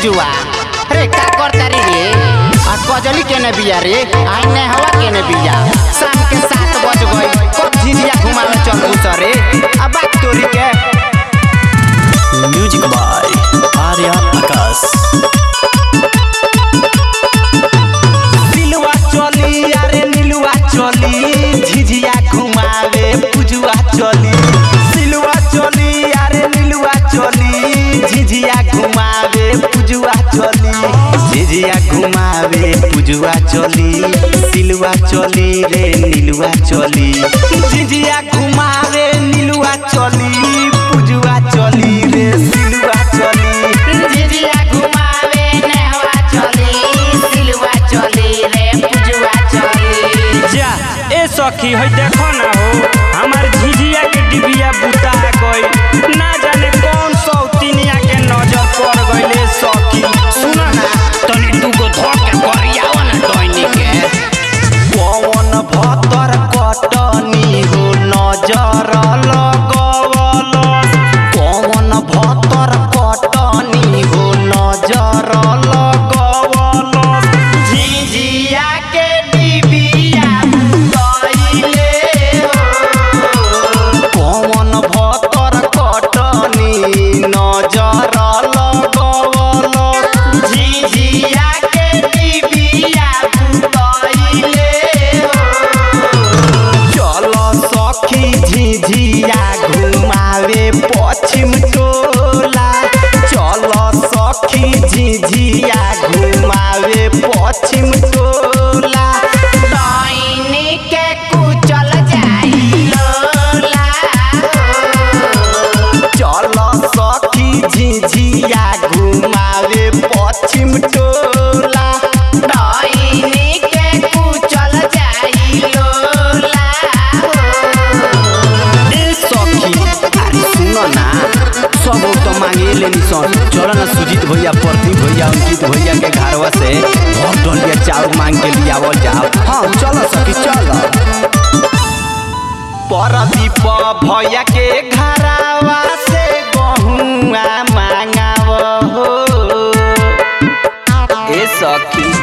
पूजुआ रे का करता रे रे आ कजली केने बिया रे आई ने हवा केने बिया शाम के सात बज गई कब झिझिया घुमावे चल सरे आ बात तोरी के म्यूजिक बाय आर्या आकाश नीलुआ चली अरे नीलुआ चली झिझिया घुमावे पूजुआ चली नीलुआ चली अरे नीलुआ चली झिझिया घुमावे पूजुआ चली झिझिया घुमावे पूजुआ चली सिलुआ चली रे नीलुआ चली झिझिया घुमावे नीलुआ चली पूजुआ चली रे सिलुआ चली झिझिया घुमावे ने हवा चली सिलवा चली रे पूजुआ चली जा ए सखी है देखो ना हो हमार झिझिया के डिबिया बुता गई ना जाने कौन सौतीनिया के नजर पड़ गईले सखी सुना ना तनी तू को धो के करियावा ना डोइनी के पवन भतर कटनी हो नजर लगवल पवन भतर कटनी हो नजर लगवल झिझिया के डिबिया बुतइले हो पवन भतर कटनी नजर लगवल झिझिया के डिबिया बुतइले चल सखी झिझिया घुमावे पश्चिम टोला चल सखी झिझिया घुमावे पश्चिम टोला डोइनी के कुचल जाई लोला चल सखी झिझिया घुमावे पश्चिम टोला डोइनी के कुचल जाई लोला ए सखी अरे सुन ना सब तो मांगे लेनी सन चल ना सुजीत भैया प्रदीप भैया अंकित भैया के घरवा से घर डलिया चाउर मांग के लियावल जाओ हाँ चल सखी चल परदीप भैया के घरवा से गहुआ मांगाव हो ए सखी